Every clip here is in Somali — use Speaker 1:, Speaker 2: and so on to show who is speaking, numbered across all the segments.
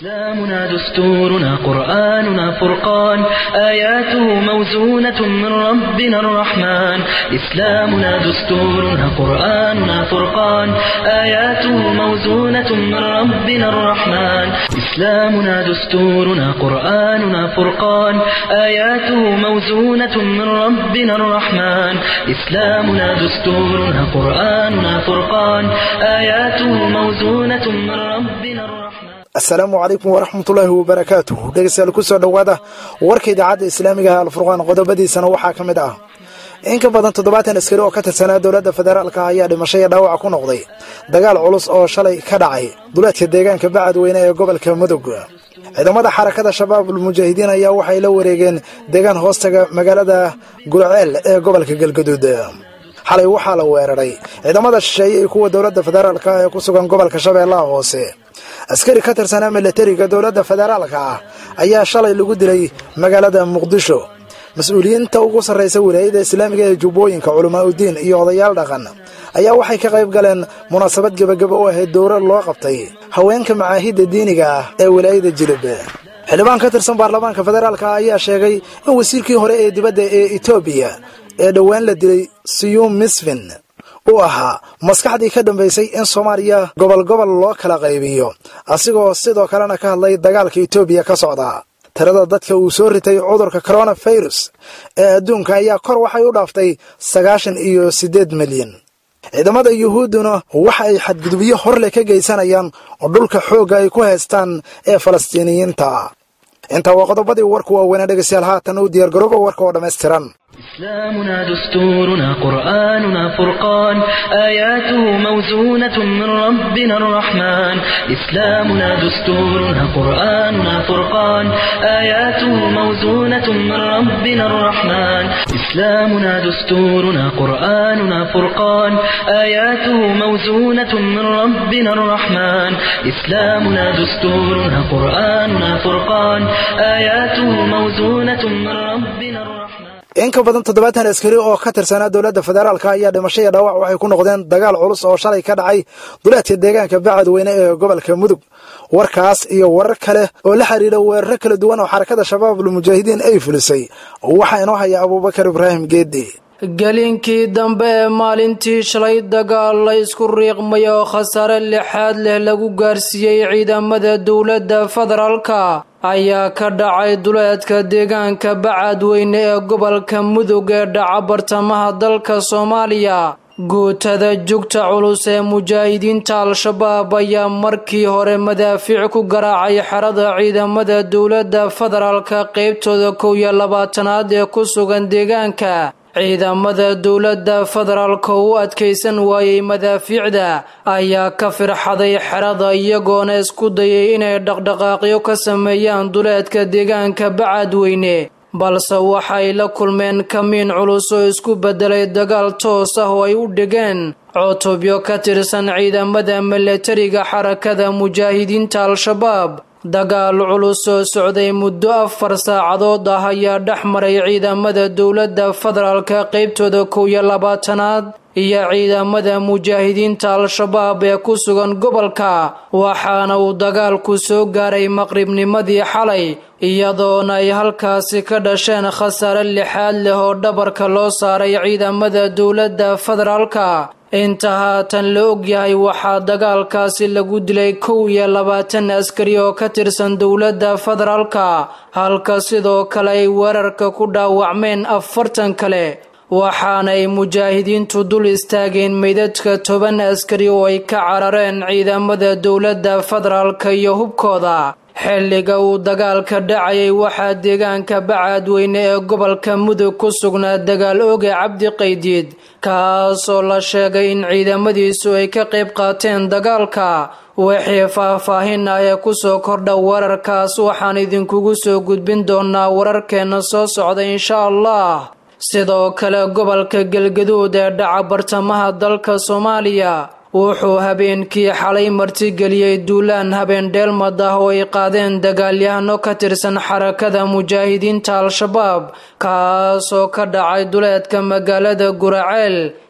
Speaker 1: إسلامنا دستورنا قرآننا فرقان آياته موزونة من ربنا الرحمن إسلامنا دستورنا قرآننا فرقان آياته موزونة من ربنا الرحمن إسلامنا دستورنا قرآننا فرقان آياته موزونة من ربنا الرحمن إسلامنا دستورنا قرآننا فرقان آياته موزونة من ربنا الرحمن
Speaker 2: asalaamu calaykum waraxmatullaahi wabarakaatuh dhegeystayaal kusoo dhowaada warka idaacadda islaamiga ah alfurqaan qodobadiisana waxaa ka mid ah in ka badan toddobaatan askari oo ka tirsanaa dowladda federaalka ayaa dhimasho iyo dhaawac ku noqday dagaal culus oo shalay ka dhacay duleedka deegaanka bacadweyne ee gobolka mudug ciidamada xarakada shabaabul mujaahidiin ayaa waxay la wareegeen deegaan hoostaga magaalada gurceel ee gobolka galgaduud xalay waxaa la weeraray ciidamada shisheeye iyo kuwa dowladda federaalka ee ku sugan gobolka shabeellaha hoose askari ka tirsanaa milatariga dowladda federaalka ah ayaa shalay lagu dilay magaalada muqdisho mas-uuliyiinta ugu sarraysa wilaayada islaamiga ee jubbooyinka culamaa udiin iyo odayaal dhaqan ayaa waxay ka qayb galeen munaasabad gebagaba u ahayd dowra loo qabtay haweenka macaahidda diiniga ah ee wilaayada jilib xildhibaan ka tirsan baarlamaanka federaalka ayaa sheegay in wasiirkii hore ee dibadda ee etoobiya ee dhowaan la dilay siyuum misfin uu ahaa maskaxdii ka dambaysay in soomaaliya gobol gobol loo kala qaybiyo asigoo sidoo kalena ka hadlay dagaalka etoobiya ka socda tirada dadka uu soo ritay cudurka coronafirus ee adduunka ayaa kor waxay u dhaaftay sagaashan iyo siddeed milyan ciidamada yuhuudduna waxa ay xadgudubyo horleh ka geysanayaan oo dhulka xoogga ay ku haystaan ee falastiiniyiinta intaa waa qodobadii warku waaweynaa dhegeystayaal haatan u diyaargarooba warka oo dhammaystiran
Speaker 1: إسلامنا دستورنا قرآننا فرقان آياته موزونة من ربنا الرحمن إسلامنا دستورنا قرآننا فرقان آياته موزونة من ربنا الرحمن إسلامنا دستورنا قرآننا فرقان آياته موزونة من ربنا الرحمن إسلامنا دستورنا قرآننا فرقان آياته موزونة من ربنا الرحمن
Speaker 2: in ka badan toddobaatan askari oo ka tirsanaa dowladda federaalka ayaa dhimasho iyo dhaawac waxay ku noqdeen dagaal culus oo shalay ka dhacay duleedka deegaanka bacadweyne ee gobolka mudug warkaas iyo warar kale oo la xiriira weeraro kala duwan oo xarakada shabaabul mujaahidiin ay fulisay waxaa inoo haya abuubakar ibraahim geedi
Speaker 3: gelinkii dambe ee maalintii shalay dagaal la isku riiqmay oo khasaare lixaad leh lagu gaarsiiyey ciidamada dowladda federaalka ayaa ka dhacay duleedka deegaanka bacadweyne ee gobolka mudug ee dhaca bartamaha dalka soomaaliya guutada jugta culus ee mujaahidiinta al-shabaab ayaa markii hore madaafiic ku garaacay xerada ciidamada dowladda federaalka qeybtooda kow iyo labaatanaad ee ku sugan deegaanka ciidamada dowladda federaalka u adkaysan waayey madaafiicda ayaa ka firxaday xerada iyagoona isku dayay inay dhaqdhaqaaqyo ka sameeyaan duleedka deegaanka bacadweyne balse waxay la kulmeen kamiin culus oo isku beddelay dagaal toos ah oo ay u dhigeen cutubyo ka tirsan ciidamada milatariga xarakada mujaahidiinta al-shabaab dagaal culus oo socday muddo afar saacadood ah ayaa dhex maray ciidamada dowladda federaalka qeybtooda kow iyo labaatanaad iyo ciidamada mujaahidiinta al-shabaab ee ku sugan gobolka waxaana uu dagaalku soo gaaray maqribnimadii xalay iyadoona ay halkaasi ka dhasheen khasaare lixaad leh oo dhabarka loo saaray ciidamada dowladda federaalka inta haatan la ogyahay waxaa dagaalkaasi lagu dilay kow iyo labaatan askari oo ka tirsan dowladda federaalka halka sidoo kale ay weerarka ku dhaawacmeen afartan kale waxaanay mujaahidiintu dul istaageen meydadka toban askari oo ay ka carareen ciidamada dowladda federaalka iyo hubkooda xilliga uu dagaalka dhacayay waxaa deegaanka bacadweyne ee gobolka mudug ku sugnaa dagaal oge cabdi qaydiid kaasoo la sheegay in ciidamadiisu ay ka qayb qaateen dagaalka wixii faah-faahin ah ee kusoo kordha wararkaas waxaan idinkugu soo gudbin doonaa wararkeenna soo socda insha allah sidoo kale gobolka galgaduud ee dhaca bartamaha dalka soomaaliya wuxuu habeenkii xalay martigeliyey duulaan habeen dheelmad ah oo ay qaadeen dagaalyahano ka tirsan xarakada mujaahidiinta al-shabaab kaasoo ka dhacay duleedka magaalada guraceel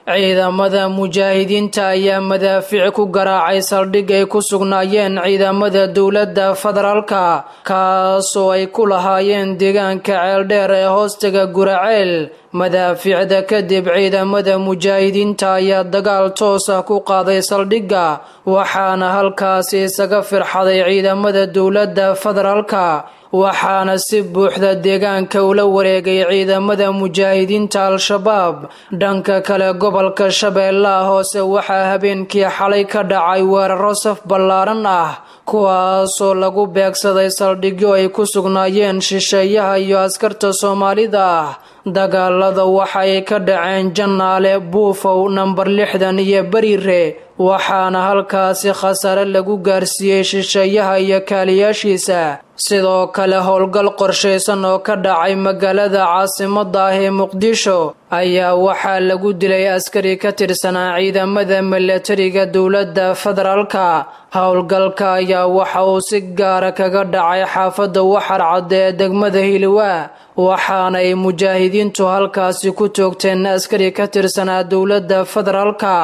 Speaker 3: ciidamada mujaahidiinta ayaa madaafiic ku garaacay saldhig ay ku sugnaayeen ciidamada dowladda federaalka kaasoo ay ku lahaayeen deegaanka ceeldheer ee hoostaga guraceel madaafiicda kadib ciidamada mujaahidiinta ayaa dagaal toosa ku qaaday saldhigga waxaana halkaasi isaga firxaday ciidamada dowladda federaalka waxaana si buuxda deegaanka ula wareegay ciidamada mujaahidiinta al-shabaab dhanka kale gobolka shabeellaha hoose waxaa habeenkii xalay ka dhacay weeraro saf ballaaran ah kuwaasoo lagu beegsaday saldhigyo ay ku sugnaayeen shisheeyaha iyo askarta soomaalida ah dagaalada waxay ka dhaceen jannaale buufow nambar lixdan iyo beriire waxaana halkaasi khasaare lagu gaarsiiyey shisheeyaha iyo kaaliyaashiisa sidoo kale howlgal qorshaysan oo ka dhacay magaalada caasimada ah ee muqdisho ayaa waxaa lagu dilay askari ka tirsanaa ciidamada milatariga dowladda federaalka howlgalka ayaa waxa uu si gaara kaga dhacay xaafadda waxar cadde ee degmada hiliwaa waxaana ay mujaahidiintu halkaasi ku toogteen askari ka tirsanaa dowladda federaalka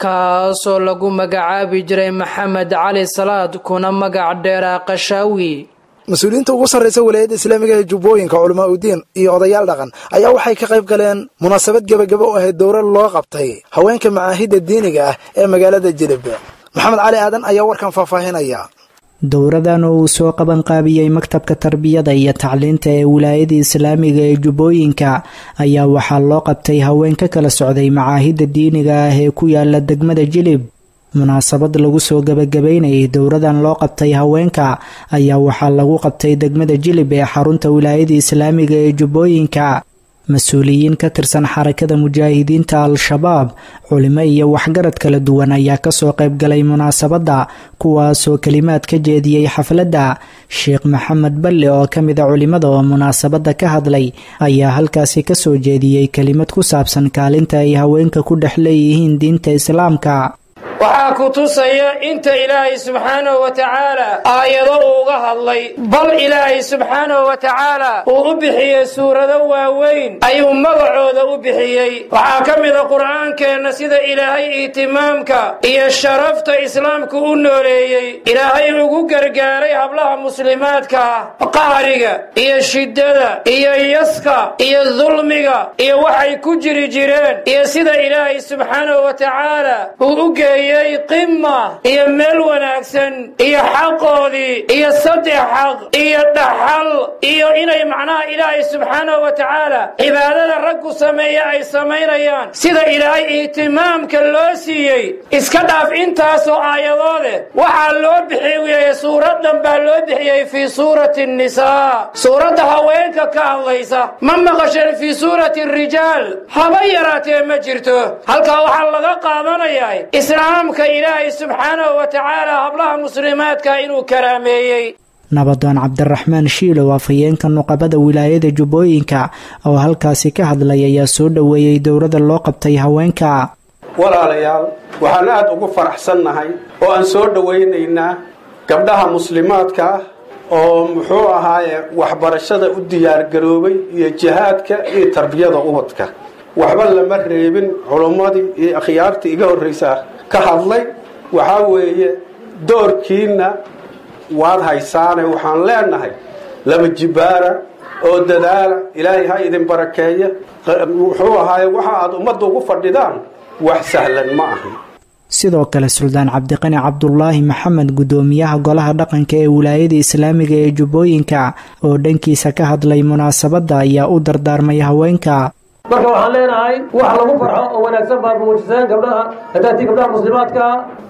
Speaker 3: kaasoo lagu magacaabi jiray maxamed cali salaad kuna magac dheeraa qashaawi
Speaker 2: mas-uuliyiinta ugu sarraysa walaayadda islaamiga ee jubbooyinka culamaa udiin iyo odayaal dhaqan ayaa waxay ka qayb galeen munaasabad gebagabo u ahayd dowra loo qabtay haweenka macaahidda diiniga ah ee magaalada jilib maxamed cali aadan ayaa warkan faahfaahinaya
Speaker 4: dowradan oo uu soo qabanqaabiyey maktabka tarbiyada iyo tacliinta ee wilaayada islaamiga ee jubbooyinka ayaa waxaa loo qabtay haween ka kala socday macaahidda diiniga ah ee ku yaala degmada jilib munaasabad lagu soo gabagabeynayay dowradan loo qabtay haweenka ayaa waxaa lagu qabtay degmada jilib ee xarunta wilaayada islaamiga ee jubbooyinka mas-uuliyiin ka tirsan xarakada mujaahidiinta al-shabaab culimo iyo waxgarad kala duwan ayaa kasoo qaybgalay munaasabadda kuwaasoo kelimaad ka jeediyey xafladda sheekh maxamed balle oo ka mid a culimada oo munaasabadda ka hadlay ayaa halkaasi kasoo jeediyey kelimad ku saabsan kaalinta ay haweenka ku dhex leeyihiin diinta islaamka
Speaker 5: waxaa ku tusaya inta ilaahay subxaanahu wa tacaala aayado uuga hadlay bal ilaahay subxaanahu wa tacaala uu u bixiyey suurado waaweyn ayuu magacooda u bixiyey waxaa ka mida qur'aankeenna sida ilaahay ihtimaamka iyo sharafta islaamku u nooleeyey ilaahay ugu gargaaray hablaha muslimaadka ah qahriga iyo shiddada iyo yaska iyo dulmiga iyo waxay ku jiri jireen iyo sida ilaahay subxaanahu wa tacaala uu u geeyey qima iyo meel wanaagsan iyo xaqoodii iyo saddex xaq iyo dhaxal iyo inay macnaha ilaahay subxaanahu wa tacaala cibaadada raggu sameeya ay samaynayaan sida ilaahay ihtimaamka loo siiyey iska dhaaf intaasoo aayadoode waxaa loo bixiyey suuradan baa loo bixiyey fii suurati nisaa suuradda haweenka ka hadlaysa ma maqasheen fii suurati rijaal haba yaraatee ma jirto halkaa waxaa laga qaadanayaa islaamka ilaahay subxaanahu wa tacaala hablaha muslimaadka inuu karaameeyey
Speaker 4: nabadoon cabdiraxmaan shiilow afhayeenka nuqabada wilaayada jubbooyinka oo halkaasi ka hadlay ayaa soo dhoweeyey dowrada loo qabtay haweenka
Speaker 6: walaalayaal waxaan aada ugu faraxsannahay oo aan soo dhowaynaynaa gabdhaha muslimaadka ah oo muxuu ahaaye waxbarashada u diyaargaroobay iyo jihaadka iyo tarbiyada ubadka waxba lama reebin culummadii iyo akhyaartii iga horraysaa ka hadlay waxaa weeye doorkiinna waad haysaane waxaan leenahay laba jibaara oo dadaala ilaahay ha idin barakeeya muxuu ahaaye waxa aad ummadda ugu fadhidaan wax sahlan ma ahan
Speaker 4: sidoo kale suldaan cabdiqani cabdulaahi maxamed guddoomiyaha golaha dhaqanka ee wilaayada islaamiga ee jubbooyinka oo dhankiisa ka hadlay munaasabadda ayaa u dardaarmay haweenka
Speaker 7: marka waxaan leenahay wax lagu farxo oo wanaagsan baad muujiseen gabdhaha hadaatii gabdhaha muslimaadka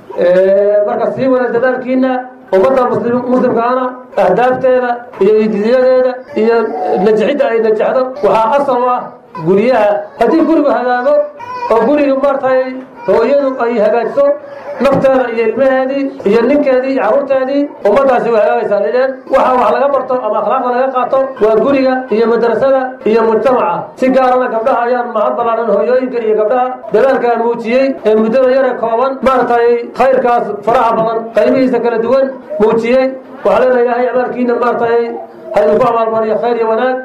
Speaker 7: marka sii wada dadaalkiina ummadda muslimkaana ahdaafteeda iyo idiyadeeda iyo najixidda ay najexdo waxaa asal u ah guryaha haddii gurigu hagaago oo guriga maartay hooyadu ay hagaajiso nafteeda iyo ilmaheedii iyo ninkeedii iyo carruurteedii ummaddaasi way hagaagaysaa lideen waxa wax laga barto ama akhlaaqda laga qaato waa guriga iyo madrasada iyo mujtamaca si gaarana gabdhaha ayaan mahad ballaaran hooyooyinka iyo gabdhaha dadaalkaa muujiyey ee muddada yare kooban maaragtay khayrkaas faraha badan qaybihiisa kala duwan muujiyey waxaa leena ilaahay amaalkiina maaragtay ha idinku abaalmariyo khayr iyo wanaag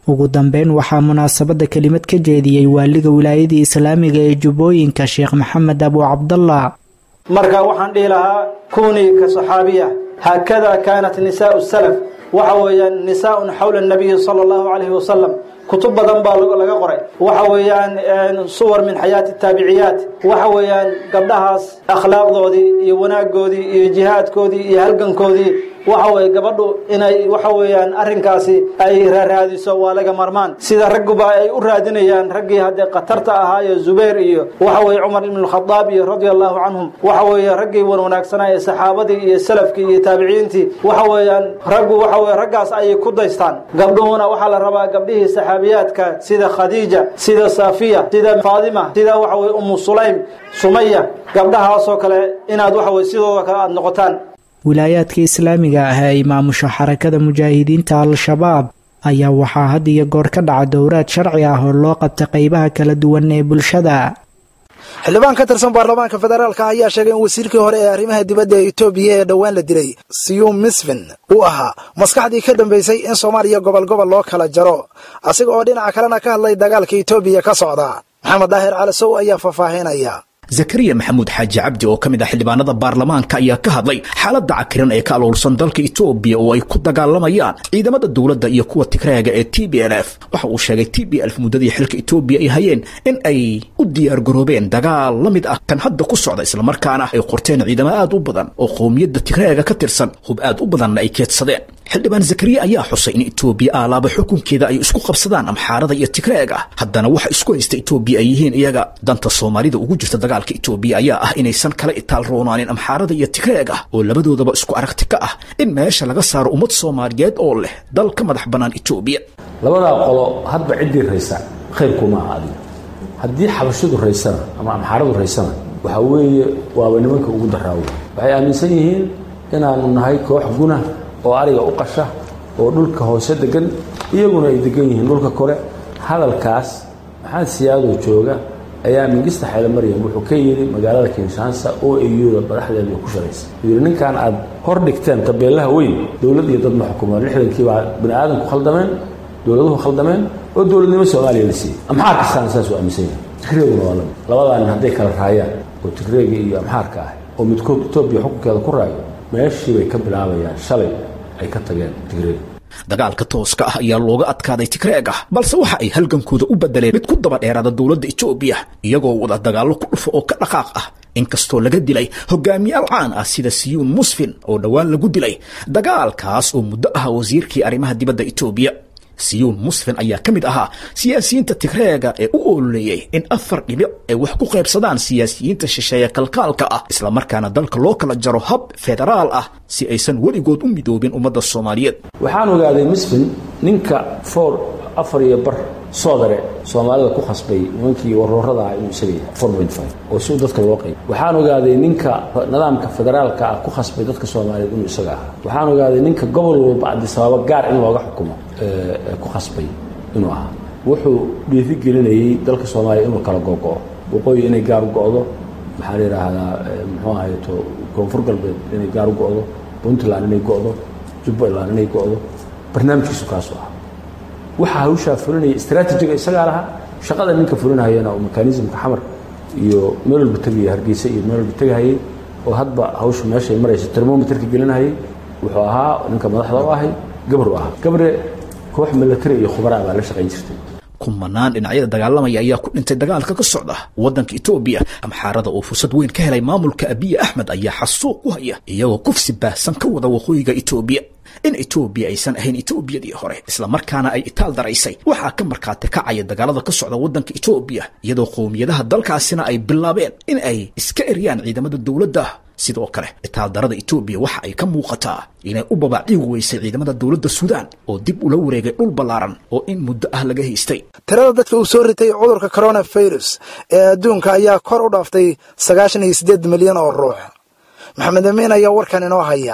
Speaker 4: ugu dambeyn waxaa munaasabadda kelimad ka jeediyey waaliga wilaayadii islaamiga ee jubbooyinka sheekh maxamed abu cabdallah
Speaker 8: marka waxaan dhihi lahaa kunii ka saxaabiya haakada kaanat nisaau salaf waxa weeyaan nisaaun xawla nabiyi sala allahu calayhi wasalam kutub badan baa laga qoray waxa weeyaan suwar min xayaati taabiciyaat waxa weeyaan gabdhahaas akhlaaqdoodii iyo wanaagoodii iyo jihaadkoodii iyo halgankoodii waxa weye gabadhu inay waxa weeyaan arrinkaasi ay raaraadiso waa laga marmaan sida ragguba ay u raadinayaan raggii haddee khatarta ahaayo zubayr iyo waxa weye cumar ibn khadaab iyo radia allahu canhum waxa weeye raggii wan wanaagsanaa ee saxaabadii iyo salafkii iyo taabiciintii waxa weeyaan raggu waxa weye raggaas ayay ku daystaan gabdhuhuna waxaa la rabaa gabdhihii saxaabiyaadka sida khadiija sida safiya sida faadima sida waxa weye umu sulaym sumaya gabdhahaasoo kale inaad waxa weye sidooda kale aada noqotaan
Speaker 4: wilaayaadka islaamiga ah ee ay maamusho xarakada mujaahidiinta al-shabaab ayaa waxaa had iyo goor ka dhaca dowraad sharci ah oo loo qabta qeybaha kala duwan ee bulshada
Speaker 2: xildhibaan ka tirsan baarlamaanka federaalka ayaa sheegay in wasiirkii hore ee arrimaha dibadda ee etoobiya ee dhowaan la dilay siyum misfin uu ahaa maskaxdii ka dambaysay in soomaaliya gobol gobol loo kala jaro asiga oo dhinaca kalena ka hadlay dagaalka etoobiya ka socda maxamed daahir calasow ayaa faahfaahinaya
Speaker 9: zakariya maxamuud xaaji cabdi oo ka mid ah xildhibaanada baarlamaanka ayaa ka hadlay xaaladda cakiran ee ka aloolsan dalka etoobiya oo ay ku dagaalamayaan ciidamada dowladda iyo kuwa tigreega ee t b l f waxa uu sheegay t b lf muddadii xilka etoobiya ay hayeen in ay u diyaargaroobeen dagaal la mid ah kan hadda ku socda islamarkaana ay qorteen ciidamo aad u badan oo qowmiyadda tigreega ka tirsan hub aad u badanna ay keedsadeen xildhibaan zakariya ayaa xusay in etoobiya aalaaba xukunkeeda ay isku qabsadaan amxaarada iyo tigreega haddana waxa isku haysta etoobiya ay yihiin iyaga danta soomaalida ugu jirta dagaalka etoobiya ayaa ah inaysan kala itaal roonaanin amxaarada iyo tigreega oo labadoodaba isku aragti ka ah in meesha laga saaro ummad soomaaliyeed oo leh dal ka madax bannaan etoobiya
Speaker 10: labadaa qolo hadba ciddii raysa khayrkuma aha adiga haddii xabashidu raysana ama amxaaradu raysana waxaa weeye waaba nimanka ugu daraawo waxay aaminsan yihiin inaanu nahay koox guna oo ariga u qasha oo dhulka hoose degan iyaguna ay degan yihiin dhulka kore hadalkaas maxamed siyaadoo jooga ayaa mingista xeele maryam wuxuu ka yidhi magaalada kinshaansa oo eyuda madaxdeeda ku shalaysa wuxuu yidhi ninkan aad hor dhigteen tabeelaha weyn dowlad iyo dad ma xukumaan lixdankii baa bani aadamku khaldameen dowladuhu khaldameen oo dowladnimo soomaaliya la siiyey amxaar kastaana saas u aaminsan yahay tigreeguna waa lamid labadaanin hadday kala raayaan oo tigreega iyo amxaarka ah oo midkood etoobiya xukunkeeda ku raayo meeshii bay ka bilaabayaan shalay ay ka tageen tigreega
Speaker 9: dagaalka tooska ah ayaa looga adkaaday tigreega balse waxa ay halgankooda u bedeleen mid ku daba dheeraada dowladda etoobiya iyagoo wada dagaallo ku dhufo oo ka dhaqaaq ah inkastoo laga dilay hogaamiyaal caan ah sida siyuun musfin oo dhowaan lagu dilay dagaalkaas oo muddo ah wasiirkii arrimaha dibadda etoobiya siyuun musfin ayaa ka mid ahaa siyaasiyiinta tigreega ee u ololeeyey in afar dhibic ay wax ku qaybsadaan siyaasiyiinta shisheeye kalkaalka ah islamarkaana dalka loo kala jaro hab federaal ah si aysan weligood u midoobin ummadda soomaaliyeed
Speaker 10: waxaan ogaaday misfin ninka foor afar iyo bar soodare soomaalida ku khasbay nimankii waroorada ah inuu isaga yahay four point five oo si dadka loo qayb waxaan ogaaday ninka nidaamka federaalka ah ku khasbay dadka soomaaliyeed inuu isaga ahaa waxaan ogaaday ninka gobol walba adisababa gaar in looga xukumo ku khasbay inuu ahaa wuxuu dhiiri gelinayey dalka soomaaliya inuu kala gogo-o waqooyi inay gaar u go-do maxaa la yidhaahdaa muxuu ahayto koonfur galbeed inay gaar u go-do puntland inay go-do jubbaland inay go-do barnaamijkiisu kaasu ah waxaa hawshaa fulinaya istraatijiga isagaa lahaa shaqada ninka fulinahayana oo mekanismka xamar iyo meel walba tegaya hargeysa iyo meel walba tegahayay oo hadba hawsha meeshay maraysa termometerka gelinahayay wuxuu ahaa ninka madaxda u ahay gabar u ahaa gabre koox milatari iyo khubaraa baa la shaqayn jirtay
Speaker 9: kumanaan dhinacyada dagaalamaya ayaa ku dhintay dagaalka ka socda waddanka etoobiya amxaarada oo fursad weyn ka helay maamulka abiye axmed ayaa xasuuq ku haya iyagoo kufsi baahsan ka wada waqooyiga etoobiya in etoobiya aysan ahayn etoobiyadii hore islamarkaana ay itaal daraysay waxaa ka markhaati kacaya dagaalada ka socda waddanka etoobiya iyadoo qowmiyadaha dalkaasina ay bilaabeen in ay iska eryaan ciidamada dowladda sidoo kale itaaldarada etoobiya waxa ay ka muuqataa inay u babaaciigi weysay ciidamada dowladda suudaan oo dib ula wareegay dhul ballaaran oo in muddo ah laga haystay
Speaker 2: tirada dadka uu soo ritay cudurka coronavirus ee adduunka ayaa kor u dhaaftay sagaashan iyo siddeed milyan oo ruux maxamed amiin ayaa warkan inoo haya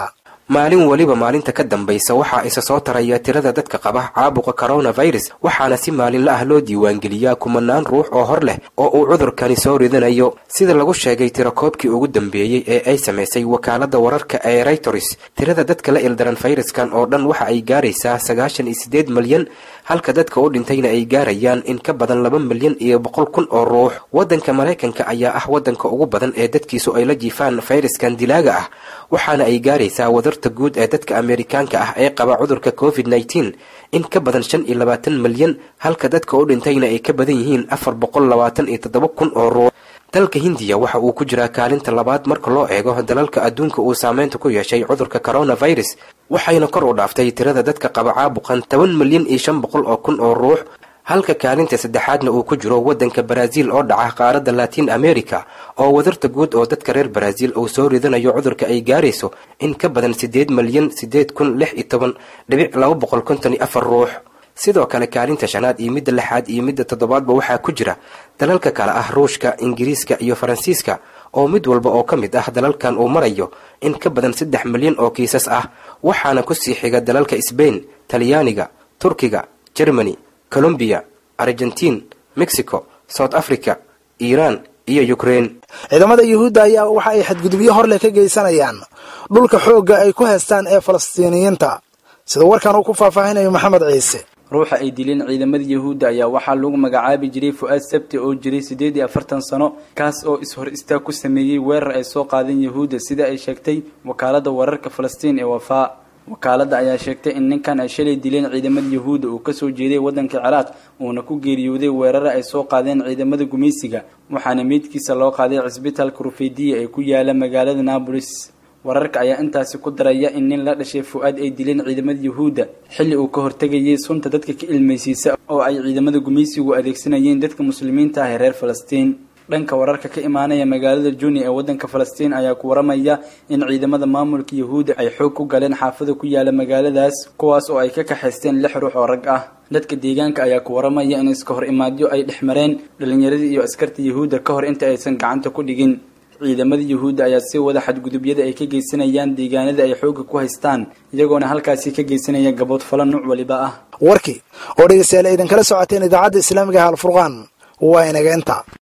Speaker 11: maalin weliba maalinta ka dambaysa waxaa isa soo taraya tirada dadka qaba caabuqa coronavirus waxaana si maalinla ah loo diiwaangeliyaa kumanaan ruux oo hor leh oo uu cudurkani soo ridanayo sida lagu sheegay tirakoobkii ugu dambeeyey ee ay samaysay wakaalada wararka ee reytors tirada dadka la ildaran fayraskan oo dhan waxa ay gaaraysaa sagaashan iyo siddeed malyan halka dadka u dhintayna ay gaarayaan in ka badan laba milyan iyo boqol kun oo ruux waddanka maraykanka ayaa ah waddanka ugu badan ee dadkiisu ay la jiifaan fayraskan dilaaga ah waxaana ay gaaraysaa wadarta guud ee dadka ameerikaanka ah ee qaba cudurka covid nneteen in ka badan shan iyo labaatan milyan halka dadka u dhintayna ay ka badan yihiin afar boqol labaatan iyo toddoba kun oo ruux dalka hindiya waxa uu ku jiraa kaalinta labaad marka loo eego dalalka adduunka uu saameynta ku yeeshay cudurka coronavirus waxayna kor u dhaaftay tirada dadka qaba caabuqan toban milyan iyo shan boqol oo kun oo ruux halka kaalinta saddexaadna uu ku jiro waddanka baraaziil oo dhaca qaaradda latiin america oo wadarta guud oo dadka reer baraaziil uu soo ridanayo cudurka ay gaarayso in ka badan siddeed milyan siddeed kun lix iyo toban dhibic laba boqol konton iyo afar ruux sidoo kale kaalinta shanaad iyo midda lixaad iyo midda toddobaadba waxaa ku jira dalalka kale ah ruushka ingiriiska iyo faransiiska oo mid walba oo ka mid ah dalalkan uu marayo in ka badan saddex milyan oo kiisas ah waxaana kusii xiga dalalka sbain talyaaniga turkiga germany colombiya argentiin mexico south africa iiraan iyo ukraine
Speaker 2: ciidamada yuhuudda ayaa waxa ay xadgudubyo horleh ka geysanayaan dhulka xoogga ay ku haystaan ee falastiiniyiinta sida warkan uu ku faahfaahinayo maxamed ciise
Speaker 12: ruuxa ay dileen ciidamada yuhuudda ayaa waxaa lagu magacaabi jiray fu-aad sabti oo jiray siddeed iyo afartan sano kaas oo is-hor istaag ku sameeyey weerar ay soo qaadeen yuhuudda sida ay sheegtay wakaalada wararka falastiin ee wafaa wakaaladda ayaa sheegtay in ninkan ay shalay dileen ciidamada yuhuudda uu kasoo jeeday waddanka ciraaq uuna ku geeriyooday weerara ay soo qaadeen ciidamada gumaysiga waxaana meydkiisa loo qaaday cisbitaalka rufeydiya ee ku yaala magaalada naabolis wararka ayaa intaasi ku daraya in nin la dhashay fu-aad ay dileen ciidamada yuhuudda xilli uu ka hortegayay sunta dadka ka ilmaysiisa oo ay ciidamada gumaysigu adeegsanayeen dadka muslimiinta ah ee reer falastiin dhanka wararka ka imaanaya magaalada juni ee waddanka falastiin ayaa ku waramaya in ciidamada maamulka yuhuudda ay xoog ku galeen xaafada ku yaala magaaladaas kuwaas oo ay ka kaxaysteen lix ruux oo rag ah dadka deegaanka ayaa ku waramaya in iska hor imaadyo ay dhex mareen dhalinyaradii iyo askarta yuhuudda ka hor inta aysan gacanta ku dhigin ciidamada yuhuudda ayaa sii wada xadgudubyada ay ka geysanayaan deegaanada ay xoogga ku haystaan iyagoona halkaasi ka geysanaya gabood fala nuuc waliba ah
Speaker 2: warkii oo dhegeystayaal idinkala socoteen idaacadda islaamiga ah alfurqaan waa inaga inta